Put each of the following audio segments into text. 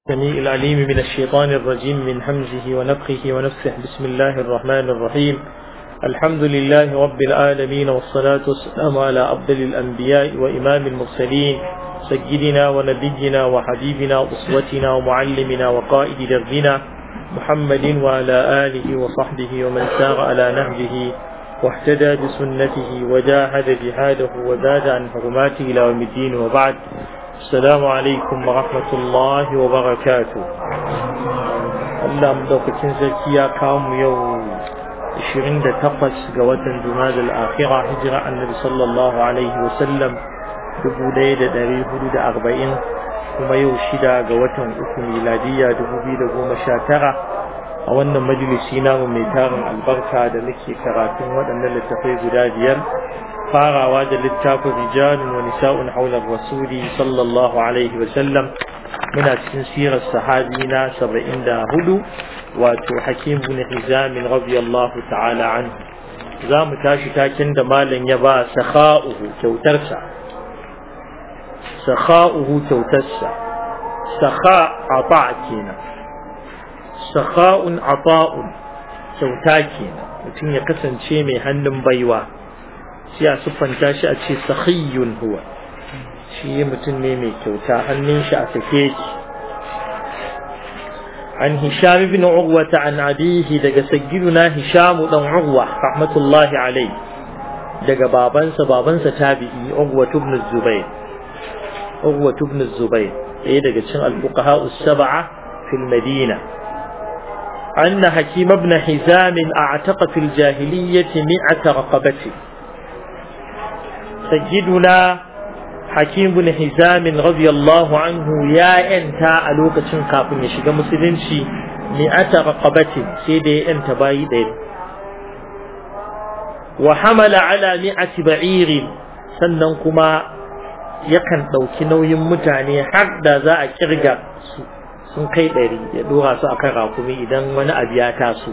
السميع العليم من الشيطان الرجيم من همزه ونفخه ونفخه بسم الله الرحمن الرحيم الحمد لله رب العالمين والصلاة والسلام على أفضل الأنبياء وإمام المرسلين سيدنا ونبينا وحبيبنا وأسوتنا ومعلمنا وقائد دربنا محمد وعلى آله وصحبه ومن سار على نهجه واهتدى بسنته وجاهد جهاده وزاد عن حرماته إلى يوم الدين وبعد السلام عليكم ورحمة الله وبركاته Allah madaukakin sarki ya kawo mu yau 28 ga watan Jumada al-Akhira hijira Annabi sallallahu alaihi wa sallam 1440 kuma yau shida ga watan uku miladiya 2019 a wannan majalisi namu mai tarin albarka da muke karatun waɗannan littafai guda biyar farawa da littafin rijalun wa nisa'un haular rasuli sallallahu alaihi wa sallam muna cikin sirar sahabi na saba'in da hudu wato hakim bin hizamin radiyallahu ta'ala an za mu tashi takin da malam ya ba sakha'uhu kyautarsa sakha'uhu kyautarsa sakha ata kenan sakha'un ata'un kyauta kenan mutum ya kasance mai hannun baiwa sai a siffanta shi a ce sakhiyun huwa shi mutum ne mai kyauta hannun shi a sake ki an hisham ibn urwa an abihi daga sayyiduna hisham dan urwa rahmatullahi alai daga babansa babansa tabi'i urwa ibn zubair urwa ibn zubair ɗaya daga cikin al-fuqaha as-sab'a fil madina أن حكيم بن حزام أعتق في الجاهلية مئة رقبة سيدنا حكيم بن حزام رضي الله عنه يا أنت ألوك تنقى من يشيق مسلمشي مئة رقبة سيدي أنت بايدين وحمل على مئة بعير سننكما yakan ɗauki nauyin mutane har da za a kirga su sun kai ɗari ya ɗora su akan rakumi idan wani abu ya taso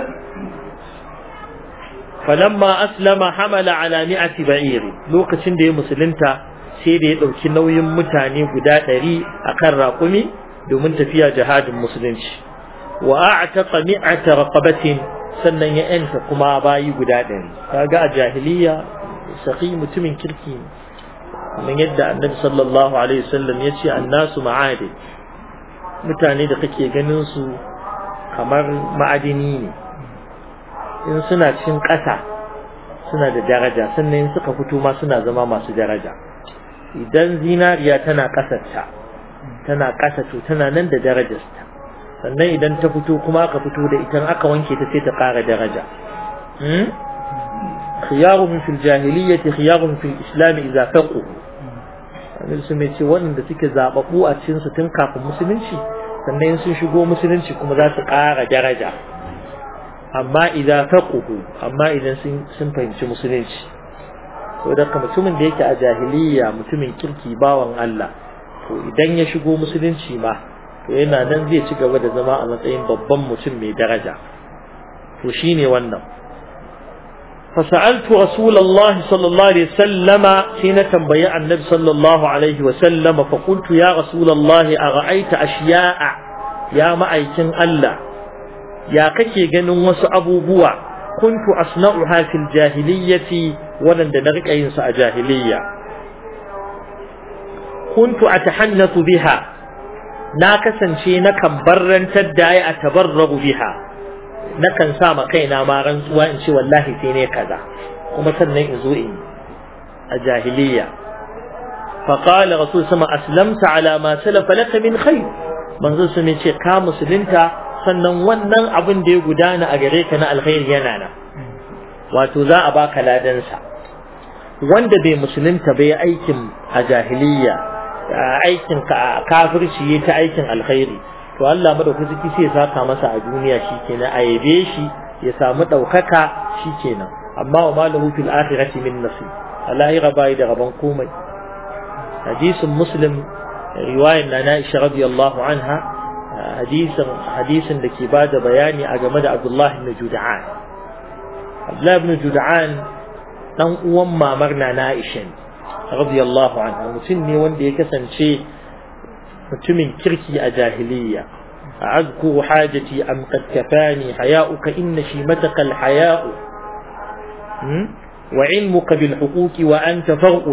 falamma aslama hamala ala mi'ati ba'iri lokacin da ya musulunta sai da ya ɗauki nauyin mutane guda ɗari akan rakumi domin tafiya jihadin musulunci wa a'taqa mi'ata raqabatin sannan ya yanta kuma bayi guda ɗari kaga a jahiliya saqi mutumin kirki ne kamar yadda annabi sallallahu alaihi wasallam ya ce annasu ma'adin mutane da kake ganin su kamar ma'adini ne in suna cin ƙasa suna da daraja sannan in suka fito ma suna zama masu daraja idan zinariya tana ƙasarta tana ƙasa to tana nan da darajarta sannan idan ta fito kuma aka fito da ita aka wanke ta sai ta ƙara daraja khiyaruhum fil jahiliyyati khiyaruhum fil islam idza faqu annabi sun ce waɗanda suke zababbu a cikin su tun kafin musulunci sannan sun shigo musulunci kuma za su ƙara daraja amma idan faquhu amma idan sun fahimci musulunci to da mutumin da yake a jahiliya mutumin kirki bawan Allah to idan ya shigo musulunci ma to yana nan zai ci gaba da zama a matsayin babban mutum mai daraja to shine wannan فسألت رسول الله صلى الله عليه وسلم حين تنبيع النبي صلى الله عليه وسلم فقلت يا رسول الله أرأيت أشياء يا معيكن الله يا كي جنن وس أبو بوا كنت أصنعها في الجاهلية ولن دنرك أينس جاهلية كنت أتحنث بها ناكسا شيء نكم برا تدعي أتبرغ بها nakan sa ma kaina ma rantsuwa in ce wallahi sai ne kaza kuma sannan in zo in a jahiliya fa qala rasul sama aslamta ala ma salafa laka min khair manzo su ne ce ka musulunta sannan wannan abin da ya gudana a gare ka na alkhairi yana nan wato za a baka ladan sa wanda bai musulunta bai aikin a jahiliya aikin kafirci ta aikin alkhairi to Allah madaukaki sai ya saka masa a duniya shikenan a yabe shi ya samu daukaka shikenan amma wa malahu fil akhirati min nasib alahira bai da gaban komai hadisin muslim riwayar na Aisha radiyallahu anha hadisin hadisin da ke bada bayani a game da Abdullah ibn Jud'an Abdullah ibn Jud'an dan uwan mamar na Aisha radiyallahu anha mutum ne wanda ya kasance mutumin kirki a jahiliya أذكر حاجتي أم قد كفاني حياؤك إن شيمتك الحياء وعلمك بالحقوق وأنت فرق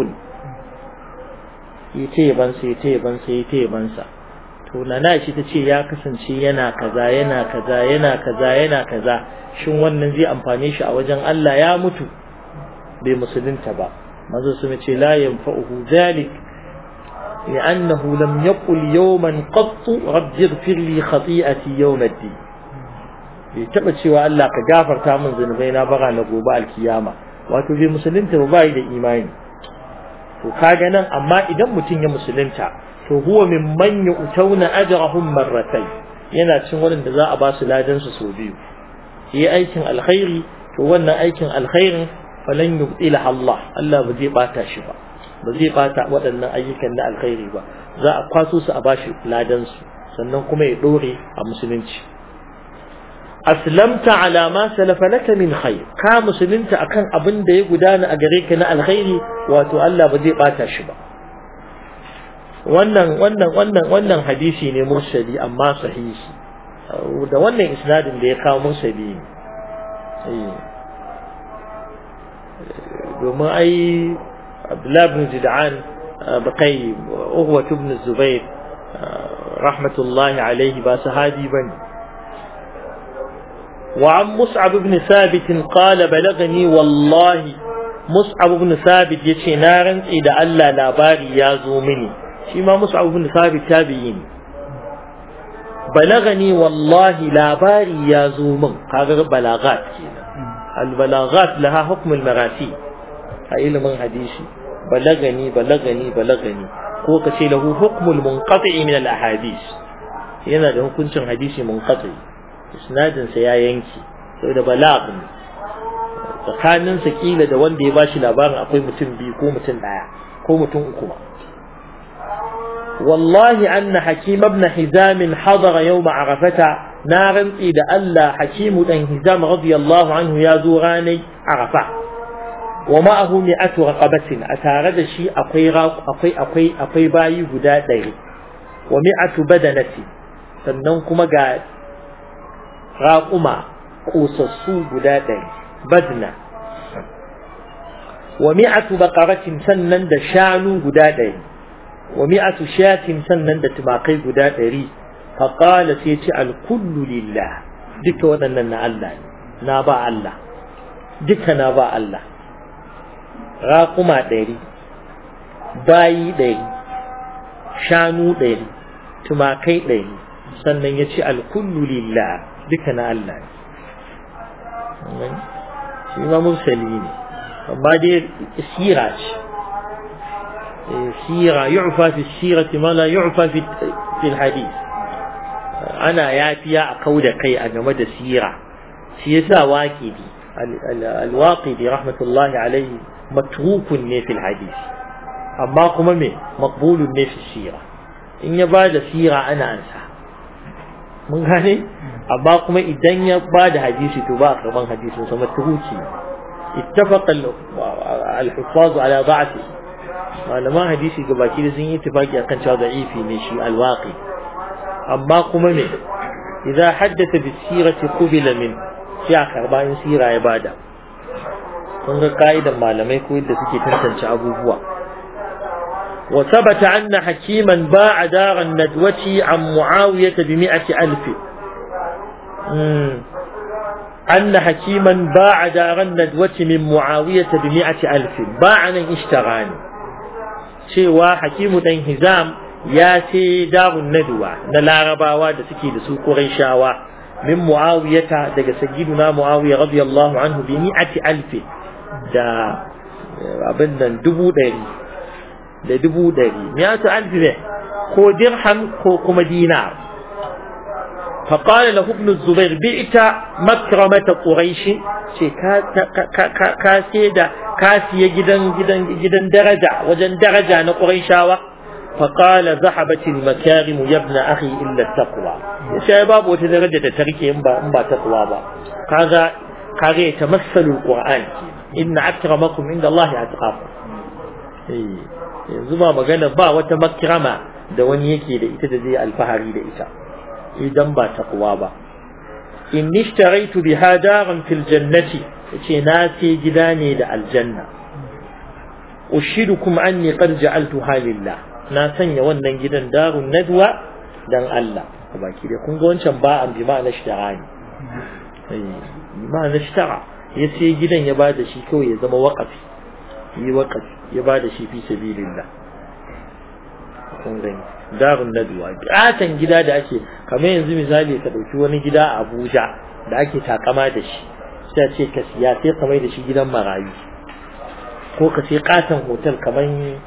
يتيبنسا يتيبنسا يتيبنسا to na shi ta ce ya kasance yana kaza yana kaza yana kaza yana kaza shin wannan zai amfane shi a wajen Allah ya mutu bai musulunta ba manzo su ce la yanfa'uhu zalik لأنه لم يقل يوما قط رب اغفر لي خطيئتي يوم الدين bai taɓa cewa Allah ka gafarta min zunubai na bara na gobe alkiyama wato bai musulunta ba bai da imani to kaga nan amma idan mutum ya musulunta to huwa mimman yu'tawna ajrahum marratay yana cin wurin da za a ba su ladan su so biyu yi aikin alkhairi to wannan aikin alkhairin falan yubtila Allah Allah ba zai bata shi ba ba zai bata waɗannan ayyukan na alkhairi ba za a kwaso su a bashi ladan su sannan kuma ya dore a musulunci aslamta ala ma salafa laka min khair ka musulunta akan abin da ya gudana a gare ka na alkhairi wato Allah ba zai bata shi ba wannan wannan wannan wannan hadisi ne mursali amma sahihi da wannan isnadin da ya kawo mursali ne domin ai Abdullah ibn Jid'an bakai Ughwa ibn Zubair rahmatullahi alaihi ba sahabi bane وعن مصعب بن ثابت قال بلغني والله مصعب بن ثابت يتي نارن إذا ألا لاباري يازو مني شما مصعب بن ثابت تابعين بلغني والله لاباري يازو من هذا بلاغات البلاغات لها حكم المراسي هاي من حديثي بلغني بلغني بلغني ko ka ce lahu hukmul munqati min al ahadith yana da hukuncin hadisi munqati isnadin sa ya yanki saboda balag ne tsakanin sa kila da wanda ya bashi labarin akwai mutum biyu ko mutum daya ko mutum uku ma wallahi anna hakim ibn hizam hadara yawm arafata na rantsi da Allah hakimu dan hizam radiyallahu anhu ya zo ranai arafa wa ma'ahu mi'atu raqabatin a tare da shi akwai akwai akwai akwai bayi guda ɗari wa mi'atu badanati sannan kuma ga raƙuma ƙosassu guda ɗari badna wa mi'atu baqaratin sannan da shanu guda ɗari wa mi'atu shatin sannan da tumakai guda ɗari faqala sai ce alkullu lillah duka waɗannan na Allah ne na ba Allah duka na ba Allah raƙuma ɗari bayi ɗari shanu ɗari tumakai ɗari sannan ya ce alkullu lillah duka na Allah ne shi ma mursali ne amma dai sira ce sira yu'fa fi sirati ma la yu'fa fi fi hadith ana yafiya a kauda kai a game da sira shi yasa waqidi al-waqidi rahmatullahi alayhi matrukun ne fil hadith amma kuma me maqbulun ne fi sira in ya bada sira ana ansa mun gane amma kuma idan ya ba da hadisi to ba a karban hadisin sa matruki ittafaqa al-huffaz ala da'fi malaman hadisi gabaki da sun yi ittifaki akan cewa da'ifi ne shi al-waqi amma kuma me idza haddatha bi sirati qubila min sai a karba in sira ya bada kun ga kaidan malamai ko yadda suke tantance abubuwa وثبت أن حكيما باع دار الندوة عن معاوية بمئة ألف أن حكيما باع دار الندوة من معاوية بمئة ألف باعنا اشتراني شيوا حكيم دين هزام يا سي دار الندوة نلا رباوا da suke da su Qurayshawa min Muawiyata daga sayyiduna Muawiya radiyallahu anhu bi mi'ati alfi da abin nan dubu ɗari da dubu ɗari miyatu alfi ne ko dirham ko kuma dinar فقال له ابن الزبير بئت مكرمة قريش شي كا سيدا كاسي جدا جدا جدا درجة وجن درجة أنا قريشاوة فقال ذهبت المكارم يا ابن أخي إلا التقوى شباب وتدرجة تركي إنبا إنبا تقوى با كذا كذا يتمثل القرآن إن أكرمكم عند الله أتقاكم yanzu ba magana ba wata makrama da wani yake da ita da zai alfahari da ita idan ba taqwa ba in ishtaraitu biha daran fil jannati yace na ce gida ne da aljanna ushidukum anni qad ja'altuha lillah na sanya wannan gidan darun nadwa dan Allah baki da kun ga wancan ba an bi ma'ana ishtara ne bi ma'ana ishtara ya sai gidan ya bada shi kawai ya zama waqafi yi waqafi ya bada shi fi sabilillah kun gani darun nadwa gatan gida da ake kamar yanzu misali ka dauki wani gida a Abuja da ake takama da shi sai ce ka siya sai ka mai da shi gidan marayu ko ka sai katon hotel kamar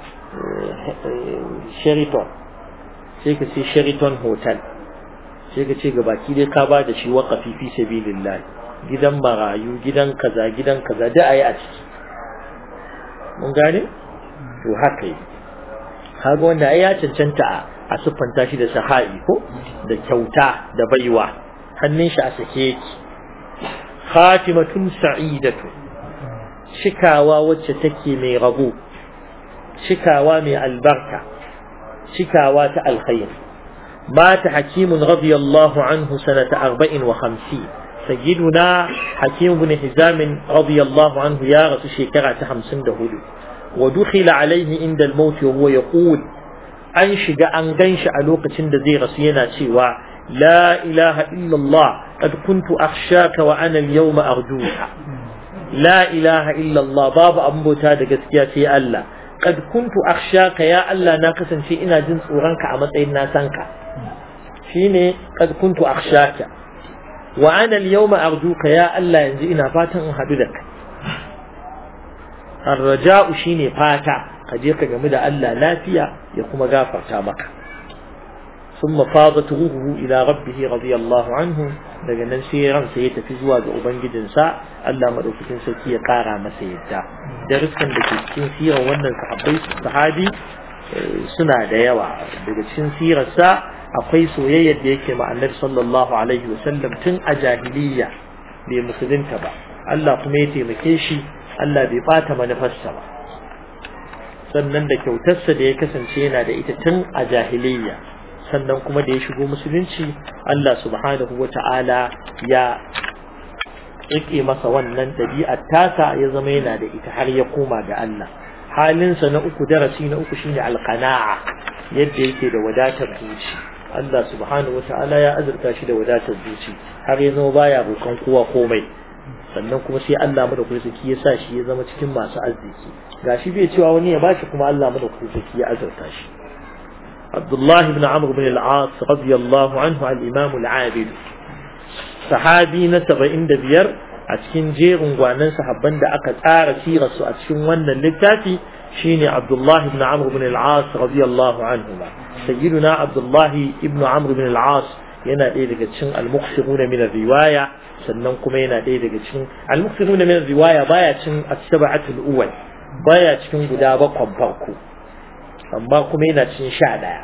Sheraton sai ka sai Sheraton hotel sai ka ce gabaki dai ka ba da shi waƙafi fi sabilillah gidan marayu gidan kaza gidan kaza da ayi a ciki mun gane to haka yi kaga wanda ai ya cancanta a siffanta shi da saha'i ko da kyauta da baiwa hannun shi a sake yake khatimatun sa'idatu cikawa wacce take mai rabo cikawa mai albarka cikawa ta alkhair mata hakimun radiyallahu anhu sanata arba'in wa hamsin sayyiduna hakim ibn hizam radiyallahu anhu ya rasu shekara ta hamsin da hudu wa dukhila alaihi inda al-maut wa huwa yaqul an shiga an ganshi a lokacin da zai rasu yana cewa la ilaha illallah qad kuntu akhshaka wa ana al-yawma arjuka la ilaha illallah babu abin bauta da gaskiya sai Allah qad kuntu akhshaka ya Allah na kasance ina jin tsoronka a matsayin na san ka shine qad kuntu akhshaka wa ana al-yawma arjuka ya Allah yanzu ina fatan in hadu da kai ar-raja'u shine fata ka je ka gamu da Allah lafiya ya kuma gafarta maka ثم فاضت روحه إلى ربه رضي الله عنه daga nan sai ransa ya tafi zuwa ga ubangijinsa Allah madaukakin sarki ya kara masa yadda darussan da ke cikin sirar wannan sahabbai sahabi suna da yawa daga cikin sirarsa akwai soyayyar da yake ma annabi sallallahu alaihi wasallam tun a jahiliya bai musulunta ba Allah kuma ya taimake shi Allah bai bata manufarsa ba sannan da kyautarsa da ya kasance yana da ita tun a jahiliya sannan kuma da ya shigo musulunci Allah subhanahu wa ta'ala ya rike masa wannan ɗabi'ar tasa ya zama yana da ita har ya koma ga Allah halinsa na uku darasi na uku shine alqana'a yadda yake da wadatar zuci Allah subhanahu wa ta'ala ya azurta shi da wadatar zuci har ya zama baya roƙon kowa komai sannan kuma sai Allah madaukakin sarki ya sa shi ya zama cikin masu arziki gashi bai cewa wani ya bashi kuma Allah madaukakin sarki ya azurta shi عبد الله بن عمرو بن العاص رضي الله عنه الإمام العابد صحابي نسب عند بير أتكين جير وانا صحابا دا أكد سيرة أتكين وانا اللتاتي شيني عبد الله بن عمرو بن العاص رضي الله عنهما سيدنا عبد الله بن عمرو بن العاص yana ɗaya daga cikin al-muqsiruna min riwaya sannan kuma yana ɗaya daga cikin al-muqsiruna min riwaya baya cikin as-sab'atul awwal baya cikin guda bakwan farko amma kuma yana cin sha ɗaya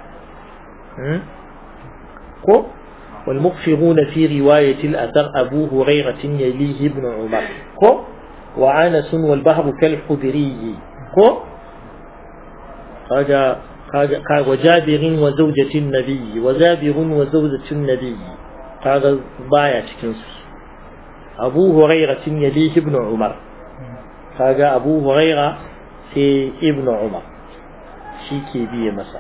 ko والمغفرون في رواية الأثر أبو هريرة يليه ابن عمر كو وعنس والبحر كالحذري كو هذا وجابر وزوجة النبي وزابر وزوجة النبي هذا ضايع كنس أبو هريرة يليه ابن عمر هذا أبو هريرة في ابن عمر shi ke biye masa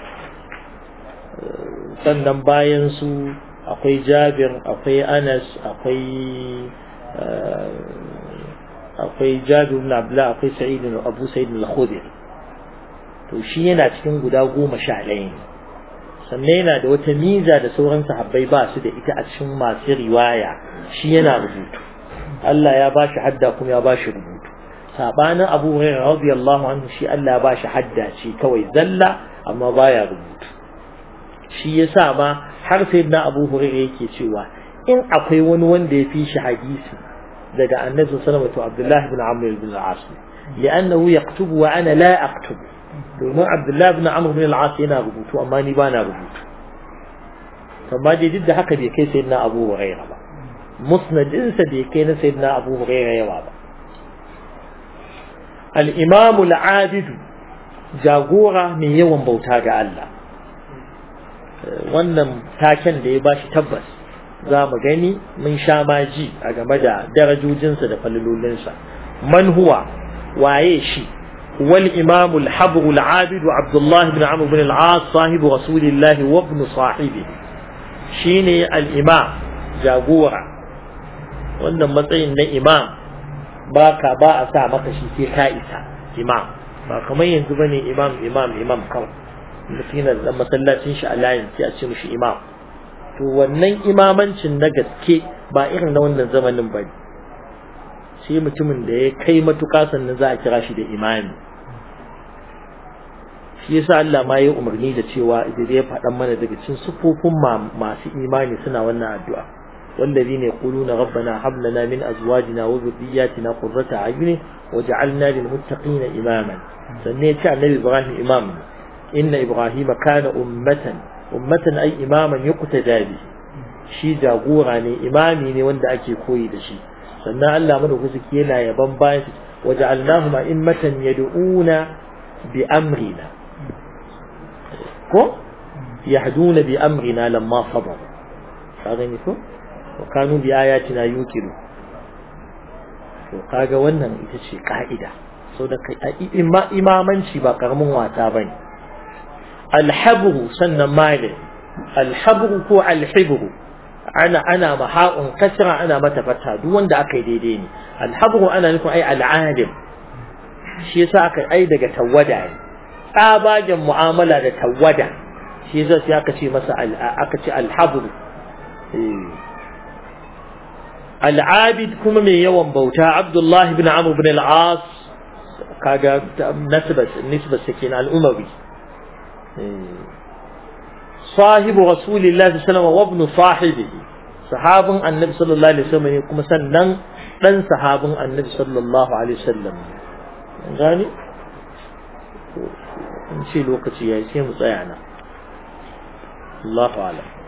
sannan bayan su akwai jabir akwai anas akwai akwai jabir ibn abdullah akwai sa'id ibn abu sa'id al-khudri to shi yana cikin guda goma sha ɗaya ne sannan yana da wata miza da sauran sahabbai ba su da ita a cikin masu riwaya shi yana rubutu Allah ya ba shi hadda kuma ya ba shi rubutu sabanin abu hurairah radiyallahu anhu shi Allah ba shi hadda ce kawai zalla amma baya rubutu shi yasa ma har sai na abu hurairah yake cewa in akwai wani wanda ya fi shi hadisi daga annabi sallallahu alaihi wasallam Abdullah ibn Amr ibn al-As li'annahu yaktubu wa ana la aktubu domin Abdullah ibn Amr ibn al-As yana rubutu amma ni bana rubutu amma dai duk da haka bai kai sayyidina Abu Hurairah ba musnadinsa bai kai na sayyidina Abu Hurairah yawa ba الإمام العابد جاغورا من يوم بوتا الله wannan taken da ya bashi tabbas za mu gani mun sha maji a game da darajojinsa da falalolinsa man huwa waye shi wal imamu al-habru al-abidu abdullah ibn amr ibn al-as sahibu rasulillah wa ibn sahibi shine al-imam jagora wannan matsayin na imam ba ka ba a sa maka shi sai ka isa imam ba kamar yanzu bane imam imam imam kawai mutum yana da masallacin shi a layin sai a ce mishi imam to wannan imamancin na gaske ba irin na wannan zamanin ba ne sai mutumin da ya kai matuƙa sannan za a kira shi da imami shi yasa Allah ma ya umarni da cewa idan ya faɗan mana daga cikin sufofin masu imani suna wannan addu'a والذين يقولون ربنا هب لنا من ازواجنا وذرياتنا قرة اعين وجعلنا للمتقين اماما سنيت النبي ابراهيم امام ان ابراهيم كان امه امه اي اماما يقتدى به shi jagora ne imami ne wanda ake koyi da shi sannan Allah madaukaki yana yaban bayan waja'alnahum a'immatan yad'una bi amrina ko yahduna bi amrina lamma sabar kaga ne ko wa kanu bi ayatina yuqiru to kaga wannan ita ce ka'ida so da imamanci ba karamin wata bane alhabru sannan mali alhabru ko alhibru ana ana maha'un kasra ana mata fata duk wanda aka yi daidai ne alhabru ana nufin ai al'alim shi yasa aka ai daga tawada ne tsabagen mu'amala da tawada shi yasa sai aka ce masa aka ce alhabru al'abid kuma mai yawan bauta abdullah ibn amr ibn al-as kaga nasbat nisbat sakin al-umawi صاحب رسول الله صلى الله عليه وسلم وابن صاحبه sahabin annabi sallallahu alaihi wasallam ne kuma sannan dan sahabin annabi sallallahu alaihi wasallam gani in ce lokaci yayi sai mu tsaya na Allahu a'lam